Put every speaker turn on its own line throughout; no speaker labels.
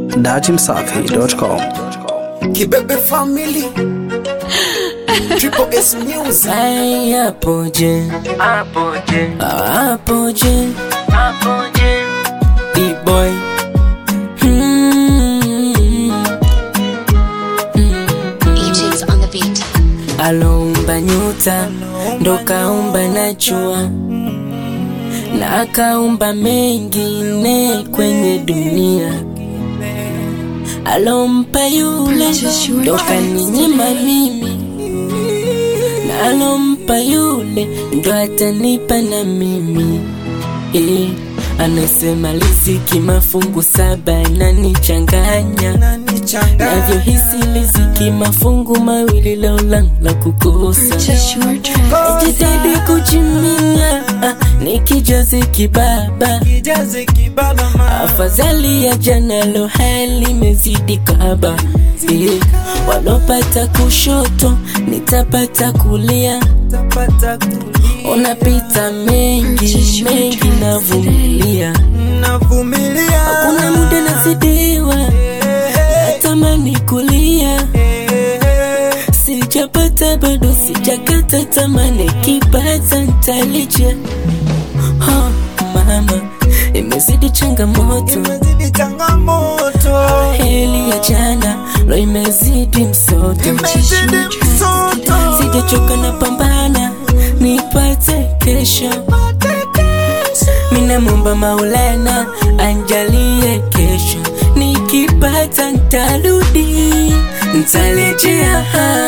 datimsafi.com.
Kibebe Family Triple S Music
Ai, apoje apoje apoje apoje B-boy Hmm.
EJ's on the beat.
aloumba nyuta ndo kaumba na jua na akaumba mengine kwenye dunia alompa yule ndo kaninyima mimi na alompa yule ndo atanipa na mimi eh, anasema liziki mafungu saba inanichanganya navyohisi liziki mafungu mawili laulangu la kukosa jitahidi kuchimia ah, nikijazi kibaba afadhali ya jana lo hali mezidi kaba eh, walopata kushoto nitapata kulia unapita mengi mengi navumilia hakuna muda nazidiwa natamani kulia sijapata bado sijakata tamani kipata ntalija oh, mama imezidi changamoto heli ya jana lo imezidi msoto sijachoka na pambana nipate kesho minamwomba maulana anjalie kesho nikipata ntarudi ntalejea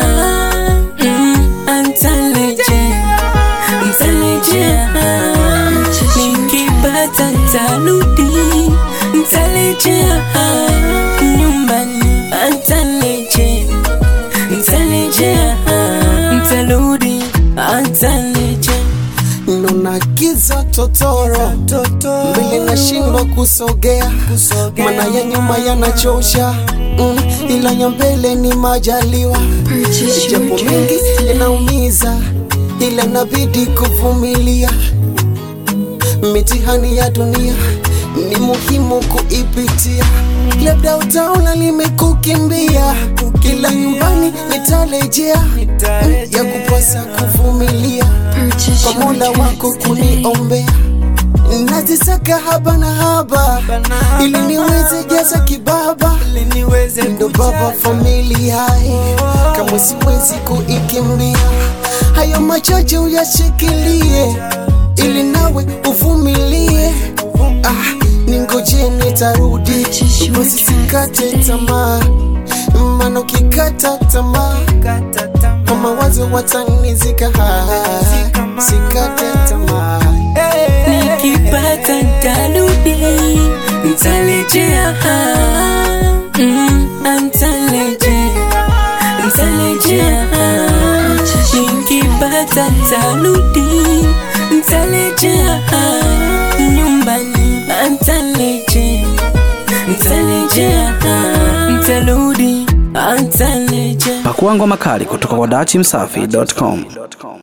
mm, antalejea ntalejea nikipata ntarudi ntalejea nyumbani antalejea ntalejea ntarudi antalejea
Nuna giza totoro Mbele nashindwa kusogea Mana ya nyuma yanachosha mm, Ila ya mbele ni majaliwa Japo mingi inaumiza Ila nabidi kuvumilia Mitihani ya dunia ni muhimu kuipitia, labda utaona nimekukimbia, kila nyumbani nitarejea, ya kupasa kuvumilia kwa Mola wako kuniombea nazisaka haba na haba ili niweze jaza kibaba, ndo baba familia kama siwezi kuikimbia, hayo machache uyashikilie ili nawe uvumilie. Ah, ningoje nitarudi, usisikate tamaa, maana ukikata tamaa kwa mawazo watanizika. Ah, Sikate tamaa
nikipata ntarudi ntalejea mm, ntalejea ntalejea nikipata ntarudi ntalejea nyumbani ntalejea ntalejea ntarudi ntalejea
Pakuangwa makali kutoka kwa datimsafi.com.